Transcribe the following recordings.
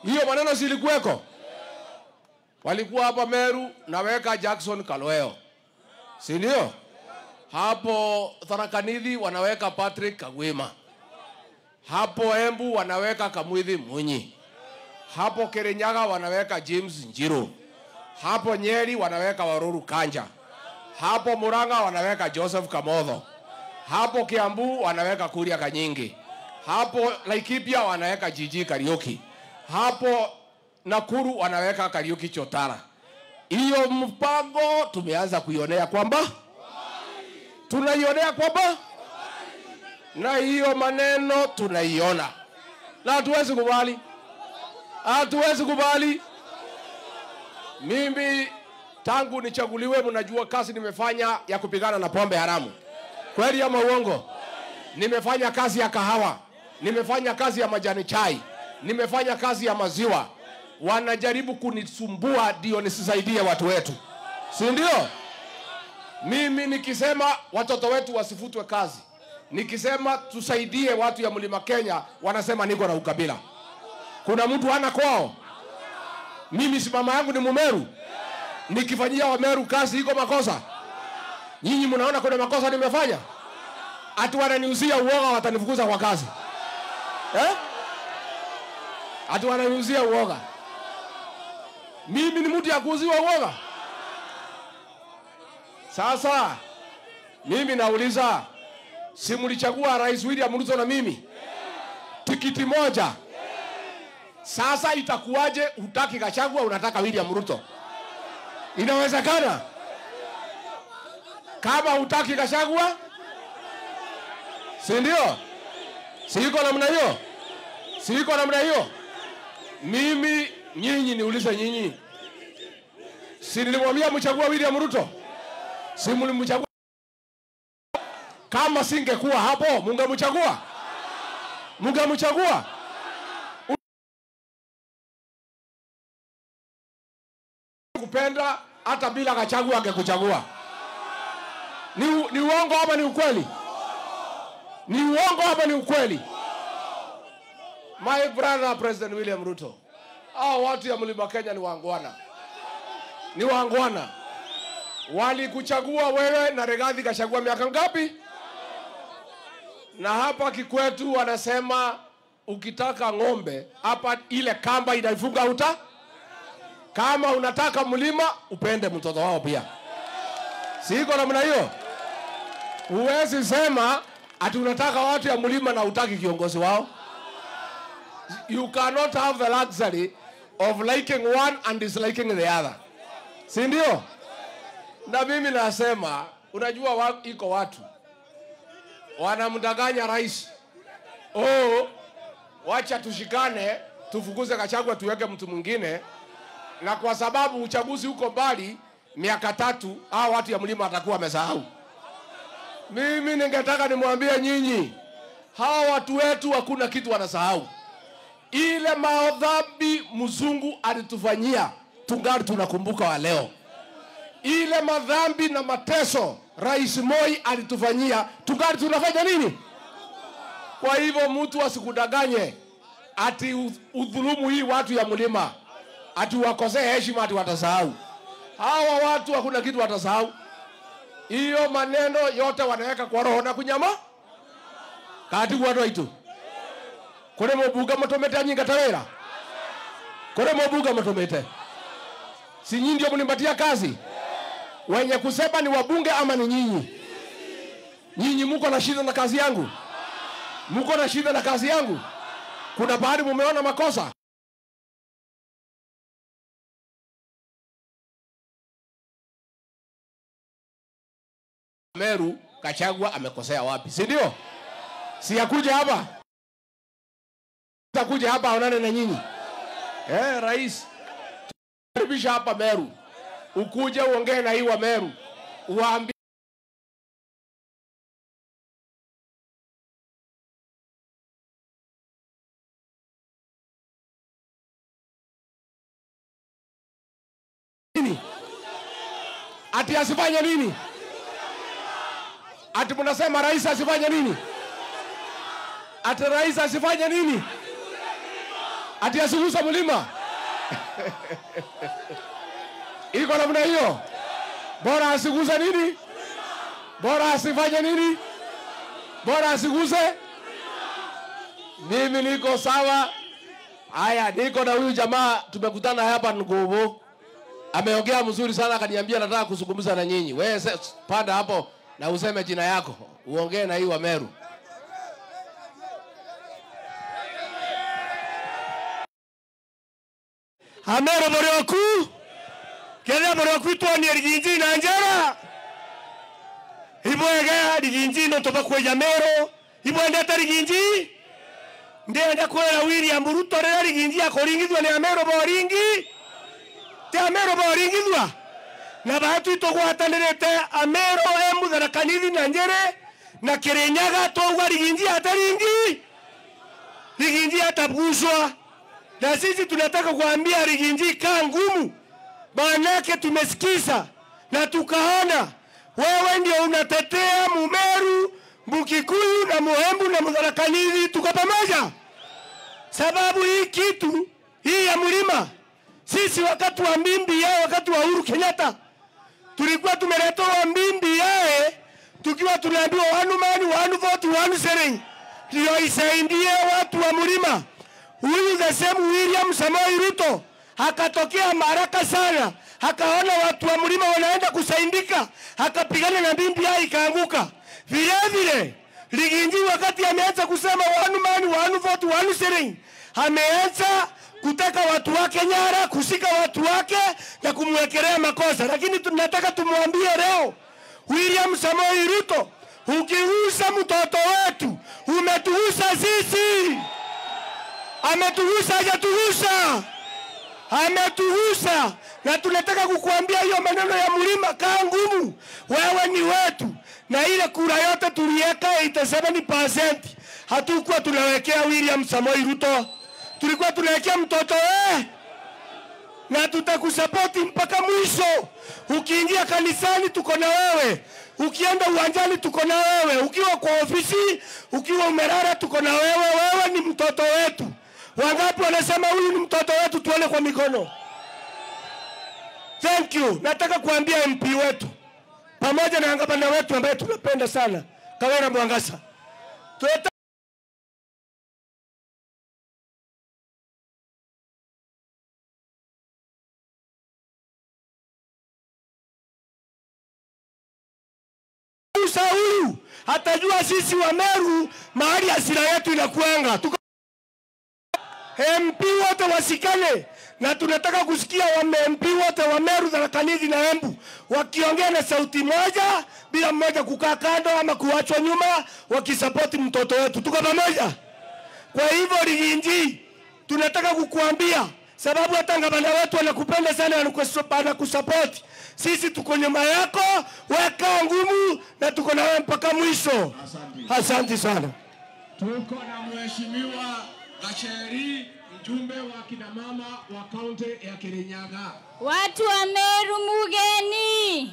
Hiyo maneno silikuweko, walikuwa hapa Meru, naweka Jackson Kalweo, si ndio? Hapo Tharakanithi wanaweka Patrick Kagwima, hapo Embu wanaweka Kamwithi Munyi, hapo Kirinyaga wanaweka James Njiru, hapo Nyeri wanaweka Waruru Kanja, hapo Murang'a wanaweka Joseph Kamotho, hapo Kiambu wanaweka Kuria Kanyingi, hapo Laikipia wanaweka Jiji Kariuki, hapo Nakuru wanaweka Kariuki Chotara. Hiyo mpango tumeanza kuionea kwamba tunaionea kwamba na hiyo maneno tunaiona, na hatuwezi kubali, hatuwezi kubali. Mimi tangu nichaguliwe, mnajua kazi nimefanya ya kupigana na pombe haramu, kweli ama uongo? Nimefanya kazi ya kahawa, nimefanya kazi ya majani chai, nimefanya kazi ya maziwa. Wanajaribu kunisumbua ndio nisisaidie watu wetu, si ndio? Mimi nikisema watoto wetu wasifutwe kazi, nikisema tusaidie watu ya mlima Kenya, wanasema niko na ukabila. Kuna mtu hana kwao? Mimi si mama yangu ni Mumeru, nikifanyia Wameru kazi iko makosa? Nyinyi mnaona kuna makosa nimefanya? Ati wananiuzia uoga, watanifukuza kwa kazi eh? Ati wananiuzia uoga. Mimi ni mtu ya kuuziwa uoga? Sasa mimi nauliza, si mlichagua Rais William Ruto na mimi tikiti moja? Sasa itakuwaje hutaki Gachagua, unataka William Ruto? Inawezekana? Kama hutaki Gachagua, si ndio? Si iko namna hiyo? Si iko namna hiyo? Mimi nyinyi, niulize nyinyi, si nilimwambia mchagua William Ruto? Si mlimchagua? Kama singekuwa hapo, mungemchagua? Mungemchagua? kupenda hata bila Gachagua angekuchagua. Ni, u- ni uongo ama ni ukweli? Ni uongo ama ni ukweli? My brother President William Ruto, hao watu ya mlima Kenya ni wangwana, ni wangwana. Walikuchagua wewe na Rigathi kachagua miaka ngapi? Na hapa Kikwetu wanasema ukitaka ng'ombe hapa, ile kamba inaifunga uta kama unataka mlima upende mtoto wao pia, si iko namna hiyo? Huwezi sema ati unataka watu ya mlima na utaki kiongozi wao. You cannot have the luxury of liking one and disliking the other, si ndio? Na mimi nasema, unajua wa, iko watu wanamdanganya rais, oh, wacha tushikane tufukuze Gachagua tuweke mtu mwingine na kwa sababu uchaguzi uko mbali miaka tatu, hao watu ya mlima watakuwa wamesahau. Mimi ningetaka nimwambie nyinyi, hawa watu wetu hakuna kitu wanasahau. Ile madhambi mzungu alitufanyia tungali tunakumbuka wa leo. Ile madhambi na mateso Rais Moi alitufanyia tungali tunafanya nini? Kwa hivyo mtu asikudanganye ati u- udhulumu hii watu ya mlima ati wakosee heshima ati watasahau. Hawa watu hakuna kitu watasahau. Hiyo maneno yote wanaweka kwa roho na kunyama kati watu waitu kuri mubuga mutumite anyinga tawira kuri mubuga mutumite si nyinyi ndio mnipatia kazi wenye kusema ni wabunge ama ni nyinyi nyinyi muko na shida na kazi yangu muko na shida na kazi yangu kuna bahari mumeona makosa Meru Kachagua amekosea wapi, si ndio? Si akuja hapa, takuja hapa aonane na nyinyi eh, rais karibisha hapa Meru, ukuje uongee na hii wa Meru, uwaambie nini, ati asifanye nini? Ati mnasema rais asifanye nini? Ati rais asifanye nini? ati asigusa mlima iko namna hiyo bora asiguse nini bora asifanye nini bora asiguse mimi niko sawa haya niko na huyu jamaa tumekutana hapa nguvu ameongea mzuri sana akaniambia nataka kuzungumza na nyinyi wewe se- panda hapo na useme jina yako uongee na hii wameru amero morioku kethia morioku itwonie riginji na njera ibwega riginji no toba kweja mero ibwendete riginji ndienda kwira william ruto rĩrĩa riginji akũringithua nĩ amero boringi ti amero boringithua na batu itũgwatanĩrĩte amero e mũtharakanithi na njĩrĩ na kĩrĩnyaga twaugua riginji ataringi riginji ataguswa na sisi tunataka kuambia Riginji kaa ngumu, maanake tumesikiza na tukaona wewe ndio unatetea Mumeru, Mukikuyu na Muhembu na Mudharakanithi, tuko pamoja. Sababu hii kitu hii ya mlima, sisi wakati wa mbimbi yae, wakati wa Uhuru Kenyatta tulikuwa tumeletewa mbimbi yae, tukiwa tunaambiwa one man one vote one shilling, ndio isaidie watu wa mlima huyu the same William Samoei Ruto akatokea maraka sana, akaona watu wa mlima wanaenda kusaindika, akapigana na BBI ikaanguka. Vile vile Riginji wakati ameanza kusema one man one vote one shilling, ameanza kutaka watu wake nyara, kushika watu wake na kumwekelea makosa, lakini tunataka tumwambie leo William Samoei Ruto, ukigusa mtoto wetu umetugusa sisi ametugusa hajatugusa ametugusa na tunataka kukuambia hiyo maneno ya mlima kaa ngumu wewe ni wetu na ile kura yote tuliweka 87% hatukuwa tunawekea William Samoei Ruto tulikuwa tunawekea mtoto wewe na tutakusapoti mpaka mwisho. Ukiingia kanisani tuko na wewe, ukienda uwanjani tuko na wewe, ukiwa kwa ofisi, ukiwa umelala tuko na wewe. Wewe ni mtoto wetu. Wangapi wanasema huyu ni mtoto wetu? Tuone kwa mikono. Thank you. Nataka kuambia MP wetu pamoja na gavana wetu ambaye tunapenda sana, Kawera Mwangasa, Tunataka Musa huyu atajua sisi wa Meru mahali hasira yetu inakuanga. Tuko MP wote wasikane, na tunataka kusikia wa MP wote wa Meru, Tharaka Nithi na Embu wakiongea na sauti moja, bila mmoja kukaa kando ama kuachwa nyuma, wakisapoti mtoto wetu. Tuko pamoja. Kwa hivyo Riginji, tunataka kukuambia sababu hata gavana wetu anakupenda sana, anakusu- anakusapoti. Sisi tuko nyuma yako, weka ngumu na tuko na wewe mpaka mwisho. Asante sana. Tuko na mheshimiwa Gacheri, mjumbe wa kina mama wa kaunti ya Kirinyaga. Watu wa Meru mugeni,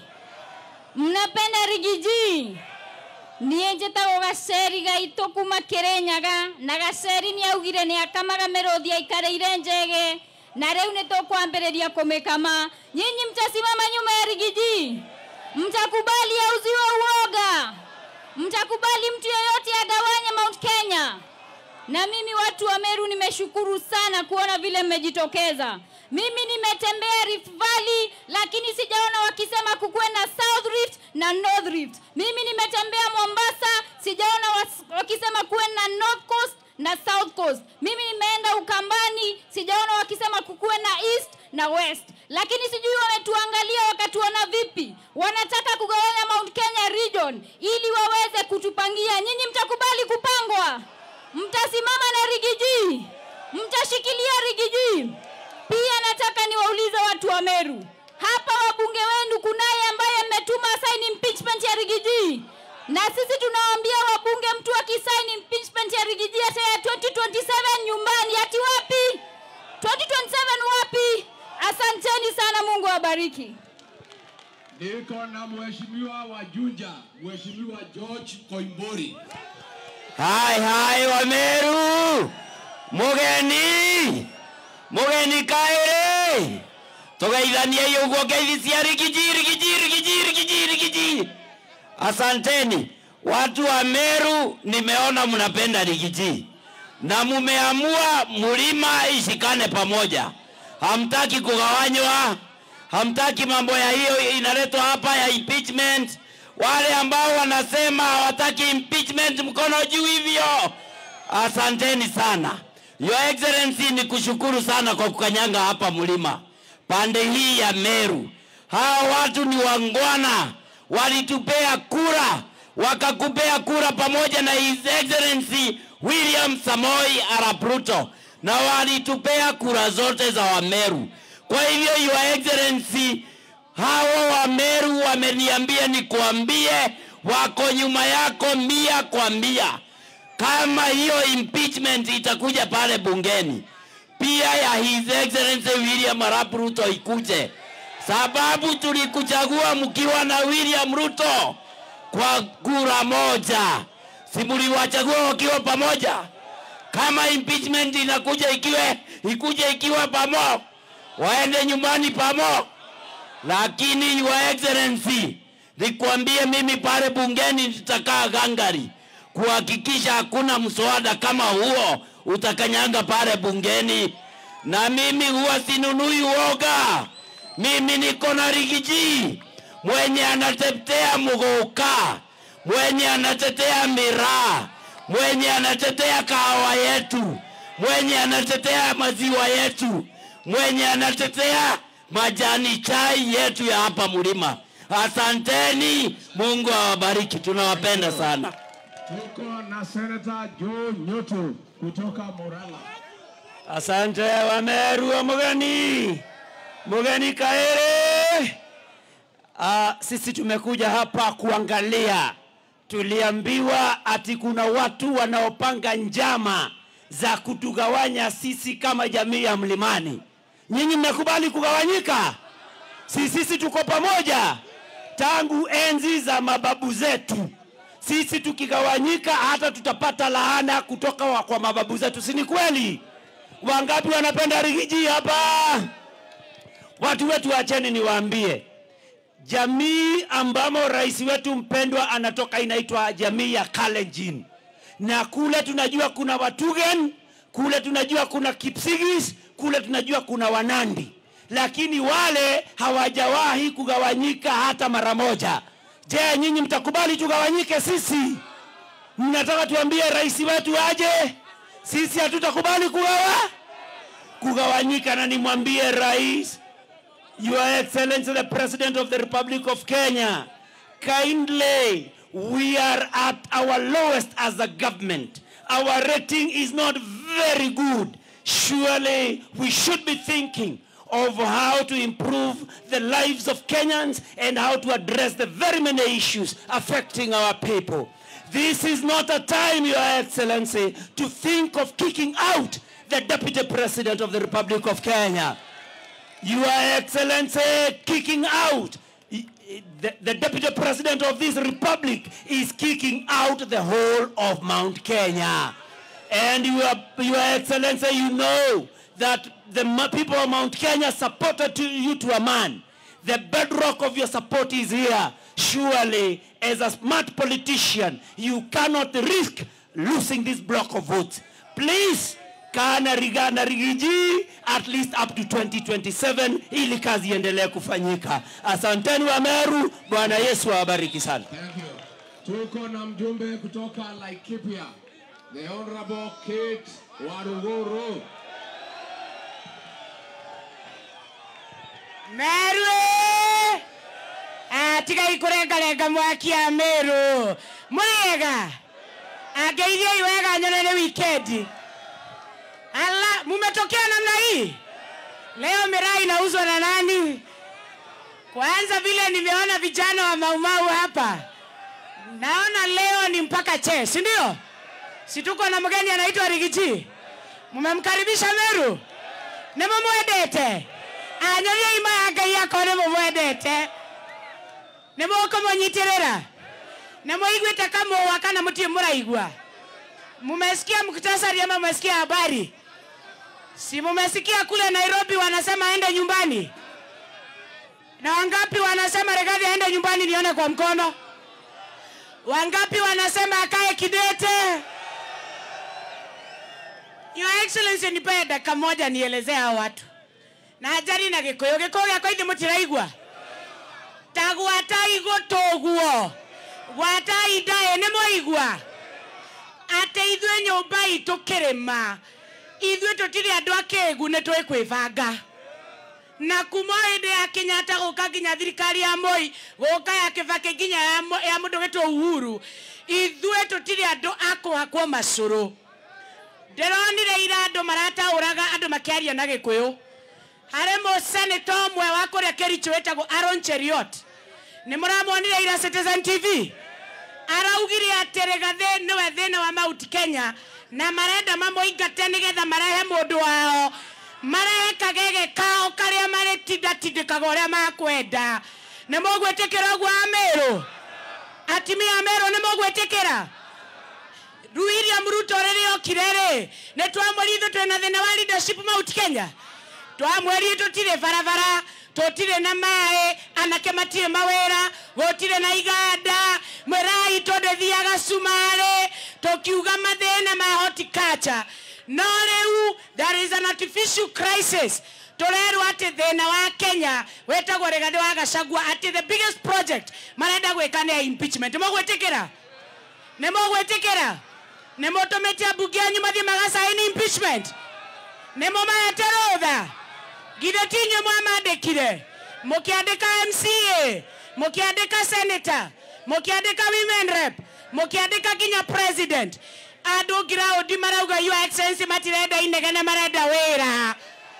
mnapenda Rigiji? niä njä tagwo gaceri gaitå kuma kä rä nyaga na gaceri nä augire nä akamaga mä rå thi aikarä ire njege na rä u nä tå kwambä rä ria kå mä kama nyinyi mtasimama nyuma ya rigiji mtakubali auziwe uoga mtakubali mtu yeyote agawanye mount kenya na mimi watu wa Meru nimeshukuru sana kuona vile mmejitokeza. Mimi nimetembea Rift Valley, lakini sijaona wakisema kukuwe na South Rift na North Rift. Mimi nimetembea Mombasa, sijaona was- wakisema kuwe na North Coast na South Coast. Mimi nimeenda Ukambani, sijaona wakisema kukuwe na East na West, lakini sijui wametuangalia wakatuona vipi. Wanataka kugawanya Mount Kenya region ili waweze kutupangia. Nyinyi mtakubali kupangwa? Mtasimama na Rigiji? Mtashikilia Rigiji? Pia nataka niwaulize watu wa Meru, hapa wabunge wenu kunaye ambaye mmetuma sign impeachment ya Rigiji, na sisi tunawaambia wabunge, mtu akisign impeachment ya Rigiji hata ya 2027 nyumbani, ati wapi? 2027 wapi? Asanteni sana, Mungu awabariki. Niko na mheshimiwa wa Juja, mheshimiwa George Koimburi. Hai hai wa Meru, mugeni mugeni kaere tugeithanie uguo ngeithi cia rigiji rigiji rigiji rigiji rigiji asanteni watu wa meru nimeona mnapenda rigiji na mumeamua mlima ishikane pamoja hamtaki kugawanywa hamtaki mambo ya hiyo inaletwa hapa ya impeachment wale ambao wanasema hawataki impeachment mkono juu hivyo asanteni sana your excellency ni kushukuru sana kwa kukanyanga hapa mlima pande hii ya meru hawa watu ni wangwana walitupea kura wakakupea kura pamoja na his excellency william samoi arap ruto na walitupea kura zote za wameru kwa hivyo your excellency hawa wameru wameniambia nikuambie wako nyuma yako mia kwa mia kama hiyo impeachment itakuja pale bungeni pia ya his excellency william arap ruto ikuje sababu tulikuchagua mkiwa na william ruto kwa kura moja si mliwachagua wakiwa pamoja kama impeachment inakuja ikiwe ikuje ikiwa pamo waende nyumbani pamo lakini your excellency nikwambie mimi pale bungeni nitakaa gangari kuhakikisha hakuna mswada kama huo utakanyanga pale bungeni na mimi huwa sinunui uoga mimi niko na rigiji mwenye anatetea muguka mwenye anatetea miraa mwenye anatetea kahawa yetu mwenye anatetea maziwa yetu mwenye anatetea majani chai yetu ya hapa mlima asanteni mungu awabariki tunawapenda sana Tuko na Senator Joe Nyoto kutoka Murang'a. Asante Wameru wa mugeni, mugeni Kaere. Uh, sisi tumekuja hapa kuangalia. Tuliambiwa ati kuna watu wanaopanga njama za kutugawanya sisi kama jamii ya mlimani. Nyinyi mmekubali kugawanyika? Si sisi tuko pamoja tangu enzi za mababu zetu. Sisi tukigawanyika, hata tutapata laana kutoka wa- kwa mababu zetu, si ni kweli? Wangapi wanapenda rigiji hapa? Watu wetu, acheni niwaambie, jamii ambamo rais wetu mpendwa anatoka inaitwa jamii ya Kalenjin, na kule tunajua kuna Watugen, kule tunajua kuna Kipsigis, kule tunajua kuna Wanandi, lakini wale hawajawahi kugawanyika hata mara moja. Je, nyinyi mtakubali tugawanyike sisi? Mnataka tuambie rais wetu aje? Sisi hatutakubali kugawa kugawanyika, na nimwambie rais Your Excellency the President of the Republic of Kenya, kindly, we are at our lowest as a government. Our rating is not very good. Surely we should be thinking of how to improve the lives of Kenyans and how to address the very many issues affecting our people. This is not a time, Your Excellency, to think of kicking out the Deputy President of the Republic of Kenya. Your Excellency, kicking out the, the Deputy President of this Republic is kicking out the whole of Mount Kenya. And Your, Your Excellency, you know that the ma- people of Mount Kenya supported to you to a man. The bedrock of your support is here. Surely, as a smart politician, you cannot risk losing this block of votes. Please, kana riga na rigiji at least up to 2027 ili kazi iendelee kufanyika. Asanteni wa Meru, Bwana Yesu awabariki sana. Thank you. Tuko na mjumbe kutoka Laikipia, the Honorable Kate Waruguru. Meru atigai kurengarenga mwakia Meru mwega angeithiai wega nyone ni wikendi ala mumetokea namna hii leo miraa inauzwa na nani kwanza vile nimeona vijana wa maumau hapa naona leo ni mpaka che si ndio si tuko na mgeni anaitwa rigiji mumemkaribisha meru nimumwendete anyoria ima ya ngai yakwa nimumwendete nimukumũnyitirĩra nĩmũiguĩte kamũwa kana mũtirĩ mũraigua mumesikia muktasari ama mumesikia habari si mumesikia kule nairobi wanasema aende nyumbani na wangapi wanasema regadhi aende nyumbani nione kwa mkono wangapi wanasema akae kidete your excellency nipe dakika moja nielezee hao watu na njari na gikuyu gikuyu giakwa ithi mutiraigua ta gwatai gutuguo gwatai ndae nĩ mwaigua atĩ ithuĩ nyũmba itũ kĩrĩma ithuĩ tũtirĩ andũ akĩĩgu nĩ tũĩ kwĩbanga na kuma hĩndĩ ya kenyatta gũka nginya thirikari ya moi gũka ya kĩbakĩ nginya ya Mo- ya mũndũ gĩtwo uhuru ithuĩ tũtirĩ andũ a kũhakwo macũrũ ndĩronire ira andũ marataũraga andũ makĩaria na gĩkũyũ harĩ mũseneta ũmwe wa kũrĩa kericho wĩtagwo aron cheriot nĩ mũramuonire ira citizen tv araugire atĩ rĩgathĩ nĩwe thĩna wa mauti kenya na marenda mamũingate nĩgetha marehe mũndũ wao marehe kagege kao karĩa marĩtindatindĩkaga ũrĩa makwenda nĩ mũgwĩtĩkĩra ũguo amĩrũ atimia amĩrũ nĩ mũgwĩtĩkĩra William Ruto rĩrĩa okire rĩ nĩ twamwĩrire ithuĩ twĩna thĩna wa leadership Mount Kenya twamwĩrire tũtirĩ barabara tũtirĩ na maĩ anake matirĩ mawĩra gũtirĩ na iganda mwĩrai tũndĩthiaga cumarĩ tũkiuga mathĩna ma horticulture no rĩu there is an artificial crisis tũrerwo atĩ thĩna wa kenya wĩtagwo rĩgathĩ wa gacagua atĩ the biggest project marenda gwĩka nĩ ya impeachment mũgwĩtĩkĩra nĩ mũgwĩtĩkĩra nĩ mũtũmĩte ambunge anyu mathiĩ magacaini impeachment nĩ mũmaete rũtha githĩ ti inyuĩ mwamandĩkire mũkĩandĩka mca mũkĩandĩka senator mũkĩandĩka women rep mũkĩandĩka nginya president andũ ngiraũndi marauga your excellency matirenda inegene marenda wĩra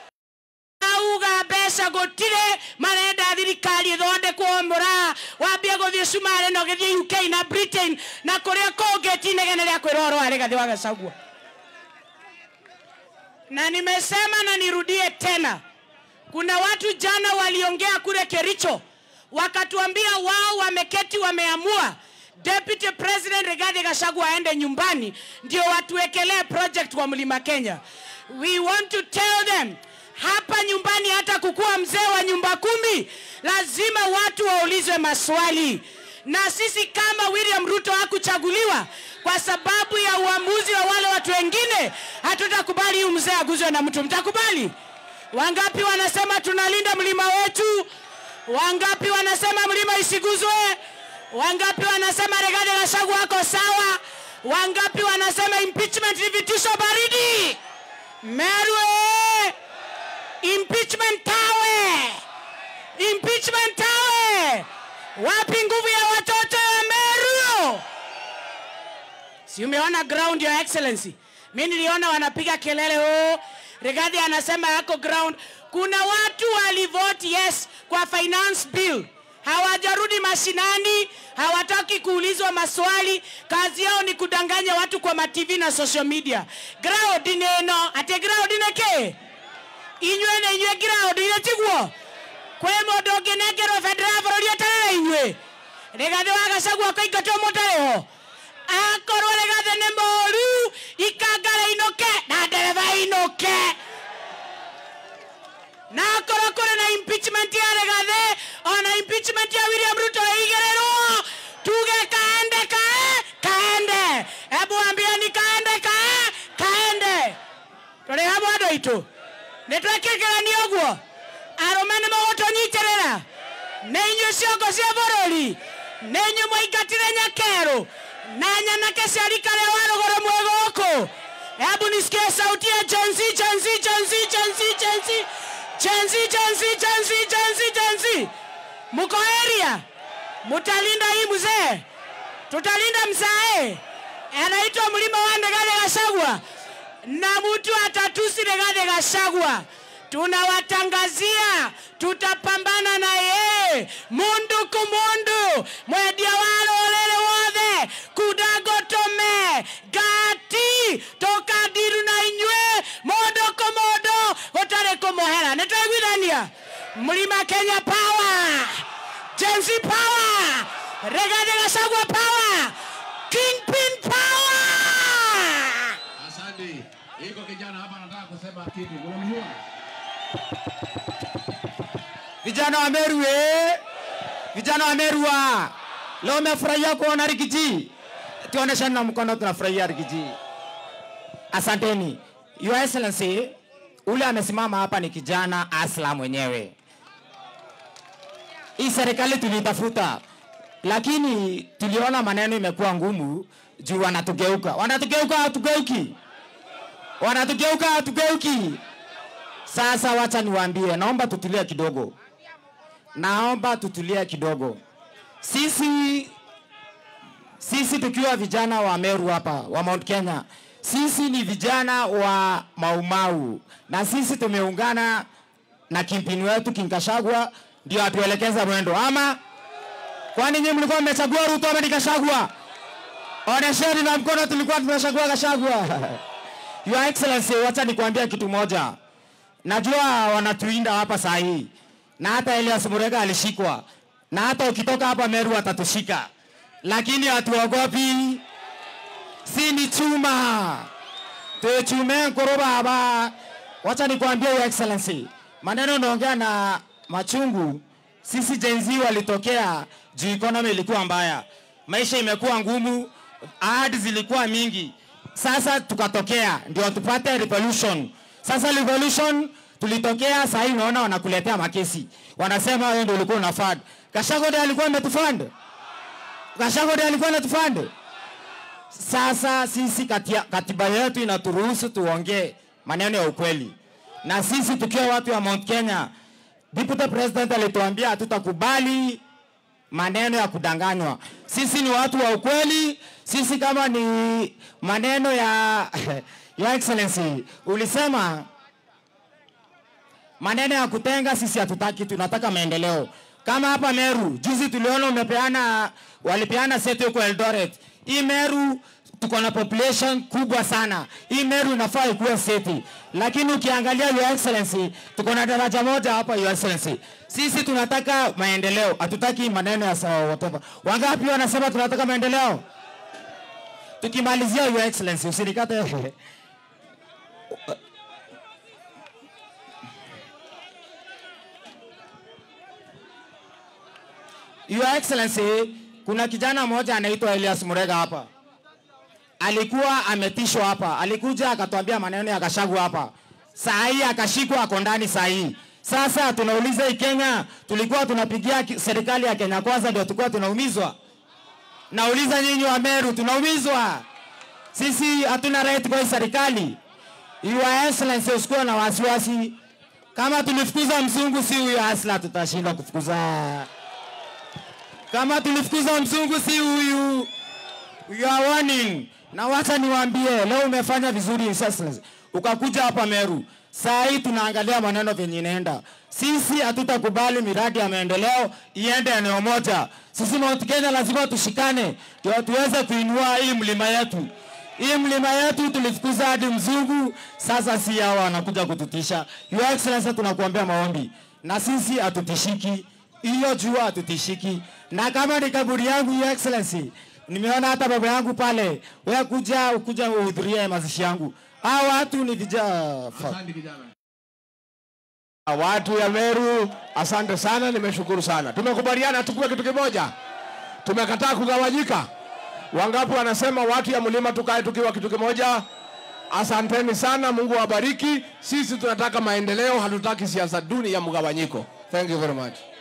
auga mbeca gũtirĩ marenda thirikari ĩthondekwo mũra wambie gũthiĩ cumarĩ na ũgĩthiĩ uk na britain na kũrĩa kũngĩ ti inegene rĩa kwĩra ũhoro wa rĩgathĩ wa gacagua na nimesema na nirudie tena kuna watu jana waliongea kule kericho wakatuambia wao wameketi wameamua deputy president rigathi gachagua aende nyumbani ndio watuwekelee project kwa mlima kenya we want to tell them hapa nyumbani hata kukuwa mzee wa nyumba kumi lazima watu waulizwe maswali na sisi kama william ruto hakuchaguliwa kwa sababu ya uamuzi wa wale watu wengine hatutakubali huyu mzee aguzwe na mtu mtakubali wangapi wanasema tunalinda mlima wetu wangapi wanasema mlima isiguzwe wangapi wanasema Rigathi Gachagua wako sawa wangapi wanasema impeachment ni vitisho baridi Meru eh! impeachment tawe impeachment tawe wapi nguvu ya watoto ya Meru si umeona ground your excellency mi niliona wanapiga kelele oh, Rigathi anasema yako ground kuna watu walivote yes kwa finance bill hawajarudi mashinani hawataki kuulizwa maswali kazi yao ni kudanganya watu kwa matv na social media ground neno ate ground neke inywe na inywe ground ile tiguo kwe mundu ũngĩnengerwo bendera ya bũrũri atarĩ na inyuĩ Rigathi wa Gachagua akaingatwo mũtarĩho akorwo Rigathi nĩ mũũru ikangara inũke na ndereba inũke na akorwo kũrĩ na impeachment ya Rigathi ona impeachment ya William Ruto ĩigĩrĩrwo tuge kaende kae kaende hebu ambieni kaende kae kaende tũrĩ hamwe andũ aitũ nĩ twekĩkĩrania ũguo arũme nĩ mũgũtũnyitĩrĩra nĩ inyuĩ ciongo cia bũrũri nĩ inyuĩ mwaingatire nyakerũ na nyanake cia rika rĩa wa rũgũrũ mwĩ gũkũ hebu nisikie sauti ya Gen Z, Gen Z, Gen Z, Gen Z, Gen Z. Gen Z, Gen Z, Gen Z, Gen Z, Gen Z. Muko area? Mutalinda hii mzee? Tutalinda mzae? Anaitwa mlima wa Rigathi Gachagua na mtu atatusi Rigathi Gachagua tunawatangazia tutapambana na yeye mundu kumundu mwendia wa rũrĩrĩ wothe kudagotome gati tũkandiru na inyuĩ mũndũ kũ mũndũ gũtarĩ kũmũhera nĩ twaiguithania mlima kenya power jensi power Rigathi Gachagua power kingpin power Asante. Iko kijana hapa anataka kusema kitu. Unamjua? Vijana wa Meru eh? Vijana wa Meru wa leo umefurahia kuona Rigiji? Tuoneshane na mkono, tunafurahia Rigiji. Asanteni. Your Excellency, ule amesimama hapa ni kijana Asla mwenyewe. Hii serikali tulitafuta, lakini tuliona maneno imekuwa ngumu juu wanatugeuka, wanatugeuka, hatugeuki, wanatugeuka, hatugeuki. Sasa wacha niwaambie, naomba tutulie kidogo, naomba tutulie kidogo. Sisi sisi tukiwa vijana wa Meru hapa wa Mount Kenya, sisi ni vijana wa Maumau na sisi tumeungana na kimpini wetu Kinkashagwa ndio atuelekeza mwendo, ama kwani nyinyi mlikuwa mmechagua Ruto ama ni Gachagua? Onesheni na mkono, tulikuwa tumechagua Gachagua. Your Excellency, wacha nikwambia kitu moja. Najua wanatuinda hapa saa hii na hata Elias Murega alishikwa na hata ukitoka hapa Meru atatushika, lakini hatuogopi, si ni chuma tuchume nkoro baba. Wacha nikwambie Your Excellency, maneno naongea na machungu. Sisi Gen Z walitokea juu economy ilikuwa mbaya, maisha imekuwa ngumu, ahadi zilikuwa mingi. Sasa tukatokea ndio tupate revolution. Sasa revolution tulitokea, sasa hivi unaona wanakuletea makesi, wanasema wewe ndio ulikuwa unafund. Gachagua ndiye alikuwa ametufund, Gachagua ndiye alikuwa anatufund. Sasa sisi katia, katiba yetu inaturuhusu tuongee maneno ya ukweli, na sisi tukiwa watu wa Mount Kenya, deputy president alituambia hatutakubali maneno ya kudanganywa. Sisi ni watu wa ukweli. Sisi kama ni maneno ya Your Excellency, ulisema maneno ya kutenga, sisi hatutaki, tunataka maendeleo. Kama hapa Meru, juzi tuliona umepeana, walipeana seti huko Eldoret. Hii Meru tuko na population kubwa sana. Hii Meru inafaa ikuwe seti, lakini ukiangalia Your Excellency, tuko na daraja moja hapa Your Excellency. Sisi tunataka maendeleo, hatutaki maneno ya sawa whatever. Wangapi wanasema tunataka maendeleo? Tukimalizia Your Excellency, usinikate Your Excellency, kuna kijana mmoja anaitwa Elias Murega hapa, alikuwa ametishwa hapa, alikuja akatuambia maneno ya Gachagua hapa, saa hii akashikwa, ako ndani saa hii. Sasa tunauliza hii Kenya, tulikuwa tunapigia ki- serikali ya Kenya kwanza ndio tulikuwa tunaumizwa? Nauliza nyinyi wa Meru, tunaumizwa sisi? Hatuna right kwa hii serikali. Your Excellency, usikuwa na wasiwasi. Kama tulifukuza mzungu, si huyo Asla tutashinda kufukuza kama tulifukuza mzungu si huyu. You are warning. Na wacha niwaambie, leo umefanya vizuri His Excellency. Ukakuja hapa Meru. Saa hii tunaangalia maneno venye inaenda. Sisi hatutakubali miradi ya maendeleo iende eneo moja. Sisi Mount Kenya lazima tushikane ndio tuweze kuinua hii mlima yetu. Hii mlima yetu tulifukuza hadi mzungu, sasa si hawa wanakuja kututisha. Your Excellency, tunakuombea maombi na sisi hatutishiki hiyo jua hatutishiki, na kama ni kaburi yangu, Your Excellency, nimeona hata baba yangu pale, wewe kuja ukuja uhudhurie mazishi yangu. Hao watu ni vijana Asante kijana. Watu ya Meru, asante sana, nimeshukuru sana. Tumekubaliana tukue kitu kimoja, tumekataa kugawanyika. Wangapi wanasema watu ya mlima tukae tukiwa kitu kimoja? Asanteni sana, Mungu awabariki. Sisi tunataka maendeleo, hatutaki siasa duni ya mgawanyiko. Thank you very much.